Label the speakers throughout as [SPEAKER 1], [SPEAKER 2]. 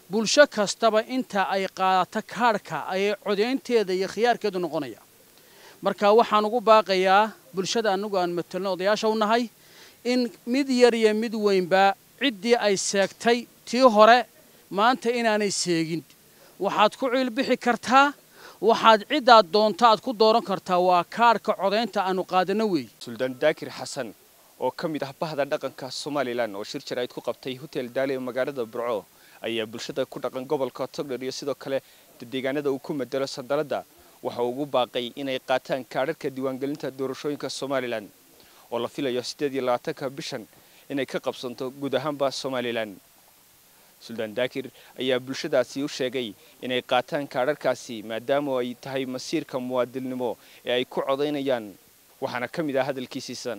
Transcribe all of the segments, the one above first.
[SPEAKER 1] bulsho kastaba inta ay qaadato kaadhka ayay codaynteeda iyo khiyaarkeedu noqonaya marka waxaan ugu baaqayaa bulshada annagu aan matelno odayaasha u nahay in mid yar iyo mid weynba ciddii ay seegtay tii hore maanta inaanay seegin waxaad ku ciilbixi kartaa waxaad ciddaad doonto aad ku dooran kartaa waa kaadhka codaynta aanu qaadanno weeye
[SPEAKER 2] suldaan daakir xasan oo ka mid ah bahda dhaqanka somalilan oo shir jaraa'id ku qabtay hotel daali ee magaalada burco ayaa bulshada ku dhaqan gobolka togdher iyo sidoo kale deegaanada uu ku madelo sandaladda waxa uu ugu baaqay inay qaataan kaadharka diiwaangelinta doorashooyinka somalilan oo la filayo siddeed iyo labaatanka bishan inay ka qabsanto guud ahaanba somalilan suldaan daakir ayaa bulshadaasi u sheegay inay qaataan kaadharkaasi maadaama ay tahay masiirka muwaadinnimo ee ay ku codaynayaan waxaana ka mid ah hadalkiisiisan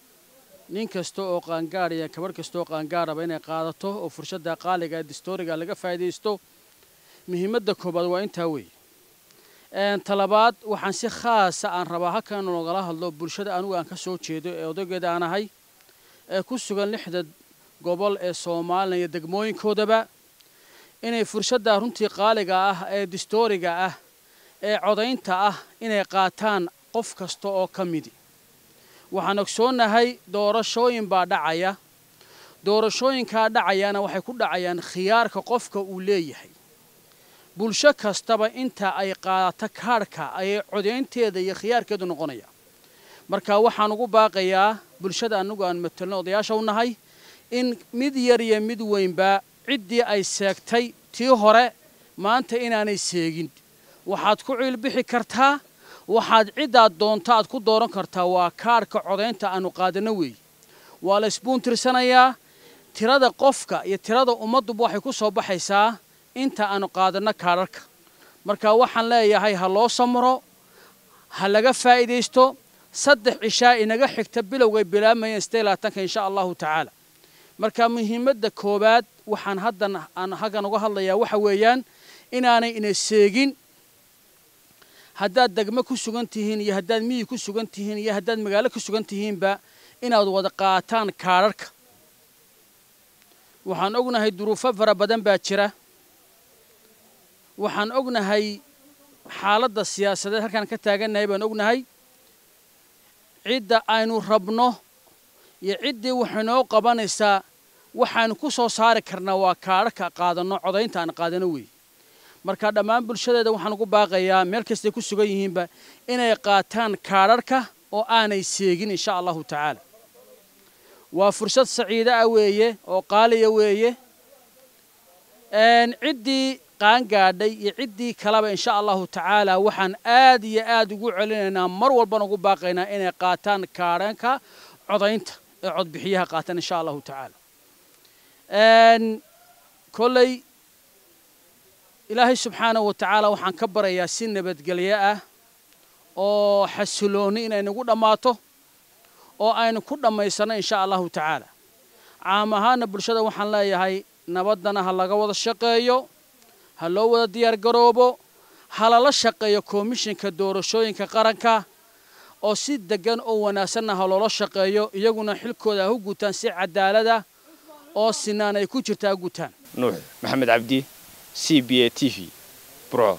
[SPEAKER 1] nin kasta oo qaangaar iyo gabarh kasta oo qaangaaraba inay qaadato oo fursadda qaaliga ee distooriga laga faa'iidaysto muhiimadda koobaad waa intaa weeye talabaad waxaan si khaasa aan rabaa halkan nogala hadlo bulshada anigu aan ka soo jeedo ee odaygeeda aan ahay ee ku sugan lixda gobol ee soomaaliya iyo degmooyinkoodaba inay fursadda runtii qaaliga ah ee distooriga ah ee codaynta ah inay qaataan qof kasta oo ka midi waxaan ogsoonnahay doorashooyin baa dhacaya doorashooyinkaa dhacayana waxay ku dhacayaan khiyaarka qofka uu leeyahay bulsho kastaba inta ay qaadato kaadhka ayay codaynteeda iyo khiyaarkeedu noqonaya marka waxaan ugu baaqayaa bulshada annagu aan matelno odayaasha u nahay in mid yar iyo mid weynba ciddii ay seegtay tii hore maanta inaanay seegin waxaad ku ciilbixi kartaa waxaad ciddaad doonto aad ku dooran kartaa waa kaadhka codaynta aanu qaadanno weeye waa la isbuuntirsanayaa tirada qofka iyo tirada ummadduba waxay ku soo baxaysaa inta aanu qaadanno kaadharka marka waxaan leeyahay ha loo samro ha laga faa'iidaysto saddex cishaa inaga xigta bilowgay bilaabmayeen sidee labaatanka insha allahu tacaala marka muhiimadda koowaad waxaan haddan aan halkan uga hadlayaa waxa weeyaan inaanay ina seegin haddaad degmo ku sugan tihiin iyo haddaad miyi ku sugan tihiin iyo haddaad magaalo ku sugan tihiinba inaad wada qaataan kaadharka waxaan ognahay duruufo fara badan baa jira waxaan ognahay xaaladda siyaasadeed halkaan ka taagannahay baan ognahay cidda aynu rabno iyo ciddii waxay noo qabanaysaa waxaanu ku soo saari karnaa waa kaadharka qaadanno codaynta aan qaadano weeye marka dhammaan bulshadeeda waxaan ugu baaqayaa meel kastay ku sugan yihiinba inay qaataan kaadharka oo aanay seegin insha allahu tacaala waa fursad saciida ah weeye oo qaaliya weeye ciddii qaangaadhay iyo ciddii kaleba insha allahu tacaala waxaan aad iyo aad ugu celinaynaa mar walbana ugu baaqaynaa inay qaataan kaadhanka codaynta ee codbixiyaha qaataan insha allahu tacaala kolley ilaahay subxaanahu wa tacaala waxaan ka barayaa si nabadgelyo ah oo xasiloonni inay nagu dhammaato oo aynu ku dhammaysanno insha allahu tacaala caam ahaana bulshada waxaan leeyahay nabaddana ha laga wada shaqeeyo ha loo wada diyaar garoobo ha lala shaqeeyo komishinka doorashooyinka qaranka oo si deggan oo wanaagsanna ha loola shaqeeyo iyaguna xilkooda ha u gutaan si cadaalada oo sinaan ay ku jirta ha gutaan
[SPEAKER 2] nuux maxamed cabdi c b a t v burco